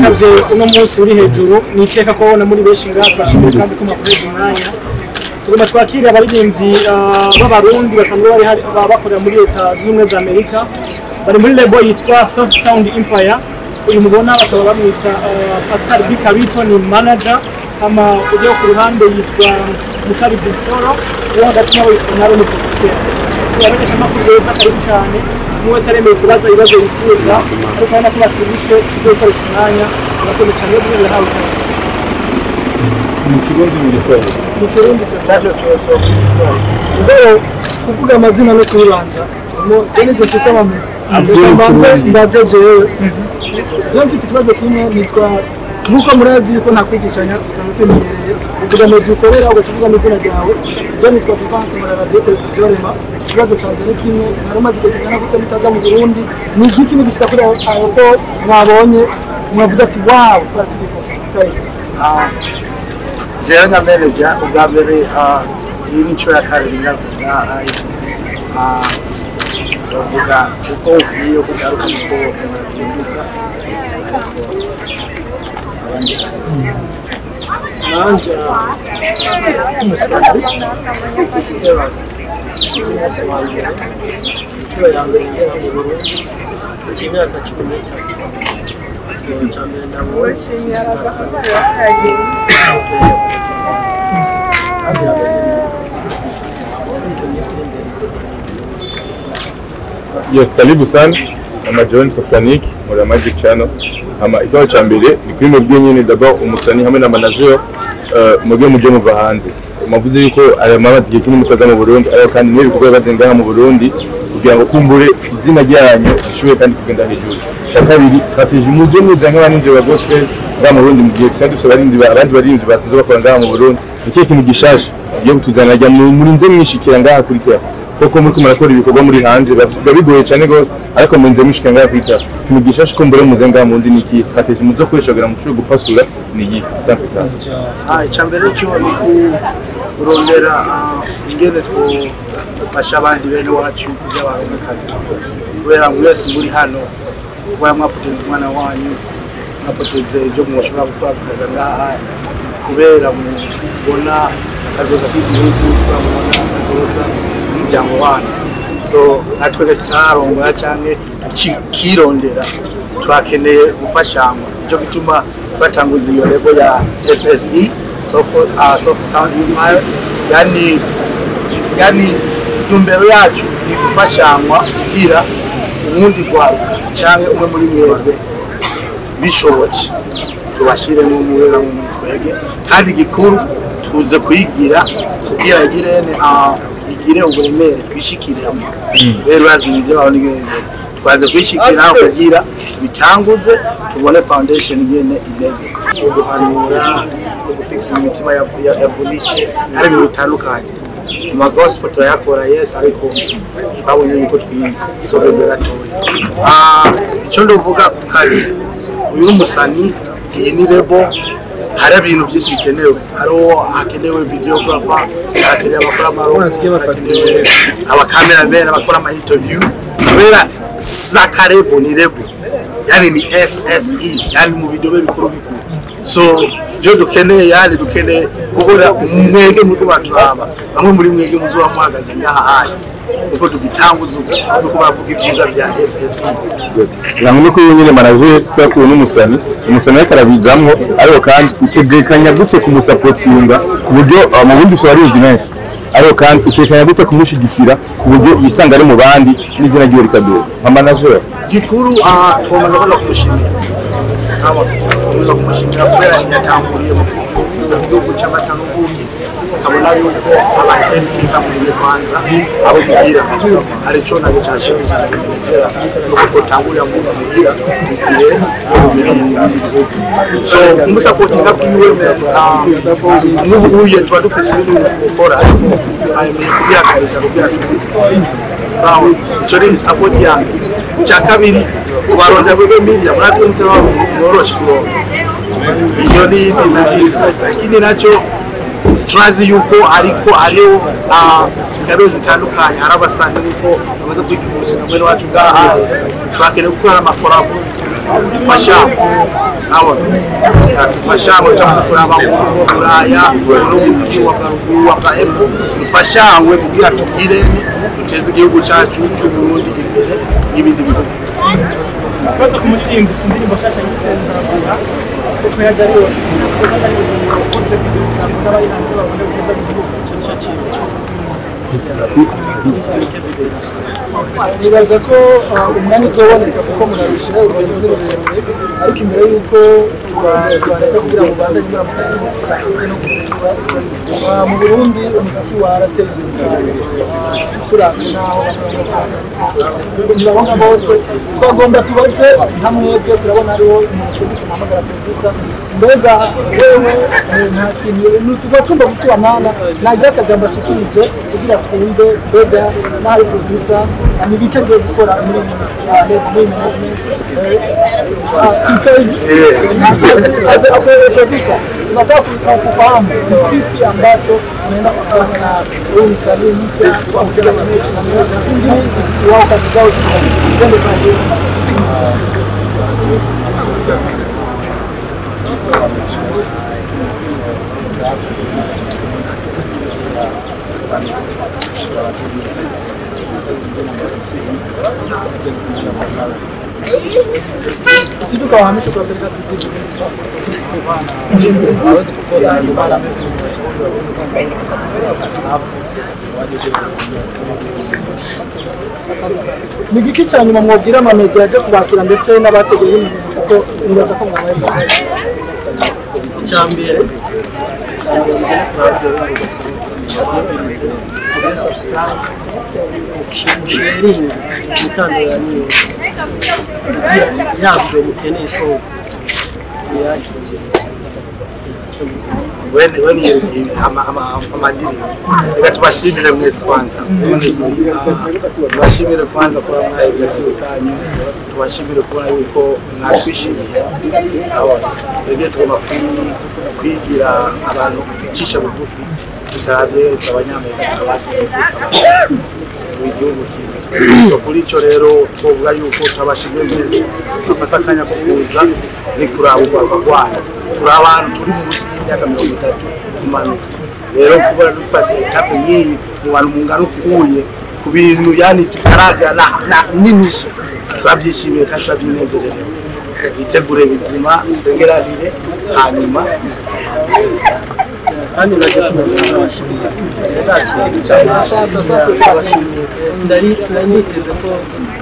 mwitavye uno munsi uri hejuru ni iteka ko na muri benshi ngaha turashimiye kandi ko mwakoresha umwanya tugomba twakira abaririmbyi ah, b'abarundi basanzwe bari hari- ba- bakorera muri leta zunze ubumwe za amerika bari muri lebo yitwa soft sound empire uyu mubona bakaba bamwita ah, pascal b kabito ni manager ama ujya ku ruhande yitwa mukari bisoro uwo hagati nawe yitwa naro ni producer so abamenyesha amakuru beza karibu cyane umwe wese aremeye kubaza ibibazo yifuza ariko urabona ko batubishe tuzokoresha umwanya murakoze cyane iyo tugiye hawe ikaze mu kirundi mu gifaransa mu kirundi se mbere kuvuga amazina no kuyibanza jene je mfise amame mbanze mbanze jewe jewe mfise ikibazo kimwe nitwa nkuko murazi yuko nta kwigishanya dusanzwe tumenyereye uvuga amezi ukorera ugacuvuga n'izina ryawe jewe nitwa Fifanse muri radiyo televiziyo rema ikibazo canje ni kimwe nari maze igihe kingana gute mutaza mu Burundi ni igiki mugishika kuri aho aho ko mwabonye mwavuga ati wawu turatubikora jewe nka manager ubwa mbere ah, iyi ni inshuro ya kabiri ngaruka bavuga uko ukwiye kugaruka uko uhinduka nanje umusambi umunsi wa mbere inshuro ya mbere ngera mu Burundi cy'imyaka cumi n'itatu ikintu cya mbere nabonye kandi hameze neza izo minsi iri imbere yes karibu sana ama John Tofanik muri Magic Channel ama ikibazo ca mbere ni kuri mwebwe nyene d'abord umusani hamwe na manager uh, mwebwe muje muva hanze mwavuze yuko aya mamazi igihe kinini mutaza mu Burundi ariko kandi n'ibikorwa bibaze ngaha mu Burundi kugira ngo kumbure izina ryanyu rishoboye kandi kugenda hejuru cya kabiri strategy muze muza nk'abarinzi ba gospel ngaha mu Burundi mu gihe tuba dufite abarinzi ba- abandi barinzi basanzwe bakora ngaha mu Burundi ni kihe kintu gishasha tugiye kutuzana rya mu- murinze mwishikira ngaha kuri terre koko muri murakora ibikorwa muri hanze biba bigoye cyane rwose ariko murinze mwishika ngaha kuri terre ikintu gishasha ko mbere muze ngaha mu Burundi ni iki strategy muzokoresha kugira ngo mushobore gupasura ni iyi asante sana Ah, icya mbere cyo ni kurondera ah, ingene twafasha abandi bene wacu kugira baronke akazi kubera ngo mwese muri hano kuba mwapoteza umwana wanyu mwapoteze ibyo mushobora gukora mukaza ngaha kubera mubona akazoza k'igihugu kubera mubona akazoza k'umuryango wanyu so natwe tutarongora cyangwa tukirondera turakeneye gufashanywa nicyo gituma batanguza iyo level ya SSE soft, uh, soft sound empire yani yani intumbero yacu ni gufashanywa kugira ubundi rwaruka cyangwa umwe muri mwebwe bishobotse tubashyire mu mubera mu mitwege kandi igikuru tuze kuyigira kugira igirene uh, igire uburemere twishikiramo rero urazi ibyo baho n'igerageza twaze kuyishikira kugira tubitanguze tubone foundation ingene imeze uguhanura no gufixa imitima ya- ya- yavunitse ari ibintu bitandukanye ama gospel turayakora yes ariko twabonye yuko twisobeze gatoya Ah, icyo ndavuga ku kazi uyu ni umusani iyi ni lebo hari ibintu byinshi bikenewe hariho hakenewe videographer hakenewe abakora amaroko hakenewe abakamerameni abakora ama interview kubera zakarebo ni lebo yani ni sse yani mu bidome bikuru bikuru so byo dukeneye yani dukeneye kubura mwege muri kubaturaba bamwe muri mwege muzoba muhagaze ngaha haya niko tugitanguza uko nuko baravuga ibyiza bya sse ntabwo nuko iyo nyine manager twakuwe n'umusani umusani ariko arabizamwo ariko kandi utegekanya gute kumusapotinga ku buryo uh, mu bundi usaba ari menshi ariko kandi utekanya gute kumushyigikira ku buryo yisanga ari mu bandi n'izina ryiwe rikaduha nka manager gikuru aha twamaze kuza kumushimira tuza kumushimira kubera yatanguriye mu gihugu cy'amata n'ubundi ukabona yuko abateka muri kwanza abo kugira hari icyo nabyo cyashimishije kugira nuko utangurira mu muhira igihe yo kugira mu gihugu so kumusapotinga kwiwe n'ubu uye tuba dufise ibintu gukora ariko ayemeje kubihagarika kugira tubize Brown icyo ni support ya mbere icya kabiri kubaronda bwego media muratwe mutema mworoshe kuronka iyo ni indi na influence ikindi nacyo turazi yuko ariko hariho ah, ingabire zitandukanye hari abasanga yuko bamaze kwiga umushinga mwene wacu ngaha turakeneye gukora n'amakorabo dufashamo urabona dufashamo cyangwa kuraba mu buraya n'umujyi wa garuguru wa gaepfo dufashangwe kugira tugire duteze igihugu cyacu cy'u Burundi imbere n'ibindi bihugu ikibazo ku muririmbyi gusa indirimbo nshyashya y'isenzeragura kuko yajya ariyo ukunze kugira ngo n'abari hanze babone ubwiza bw'igihugu icyo nicyo kintu nibaza ko uh, umwanya uzoboneka kuko murabishira urugendo ni rurerure ariko imbere y'uko rwareka kugira ngo rwanda nyura mu kazi no kugira uh, mu burundi umuziki warateza imbere turavye naho ntibabona bose twagomba tubaze nka mwebwe turabona hariho umuntu twibutse nahamagara producer mbega wewe eh, nta kintu tuba twumva gutuba mana nagira akajambo ashikirije kugira twumve mbega n'ahari producer ni ibiki agiye gukora muri uh, muri management as a producer tunataka ku- kufahamu ni kipi ambacho unaenda kufanya na huyu msanii mpya kwa kucheza na mechi na mechi pengine muziki wao kazi zao zende pale Sisi tukawahamisha kwa serikali zingine hawezi kukosa ndio maana ni igiki cya nyuma mwabwira amamedia ajya kubakira ndetse n'abateguye imizi kuko nibaza ko mwabaye icya mbere mubirize mugire subscribe musharinga imitandukanye yose yabyo mukeneye isohotse muyakire wene wene yerekeye ama- ama- amadirimbo reka tubashimire mwese kwanza Mwese, ah, tubashimire kwanza kuba mwahebye akiri kanyu tubashimire kubona yuko mwatwishimiye abona twebwe tugomba kwi- kwigira abantu bicisha bugufi tutarabye abanyamerika tukabategeka igihugu kimwe So, kuri icyo rero twavuga yuko turabashimye mwese twafase akanya ko kuza ni kuraba urwanda rwanyu turi abantu turi munsi y'imyaka mirongo itatu kumanuka rero kubona dufase etape nk'iyi mu bantu mungana ukuye ku bintu yani tutaragera na- na- n'inusu turabyishimiye kandi turabyinezererewe bitegure bizima bisengeranire hanyuma kandi nagashimira n'abashimiye ndakira cyane abashimiye sinari sinari niteze ko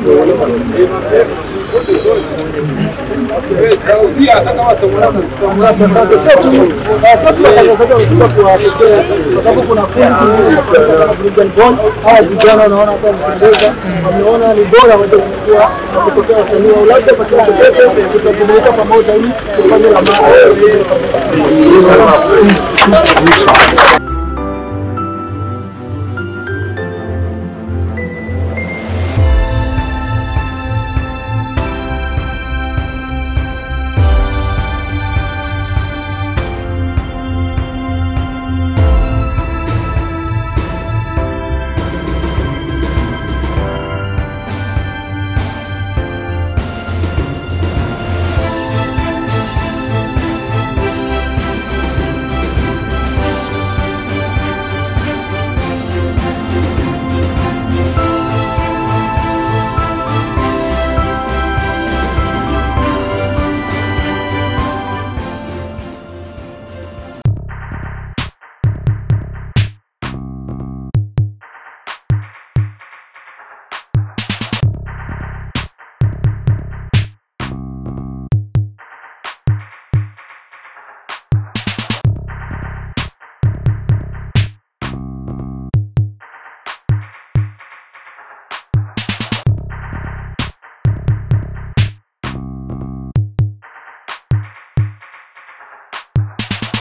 Asante, asante. Sio tu eh, sio tu watangazaji wamekuja kuwapokea kwa sababu kuna kundi la Burudani Bond. Hawa vijana wanaona hapa wamependeza, wameona ni bora waweze kuchukua na kupokea wasanii wa labda kwa kitu chochote tutajumuika pamoja ili tufanye la maana.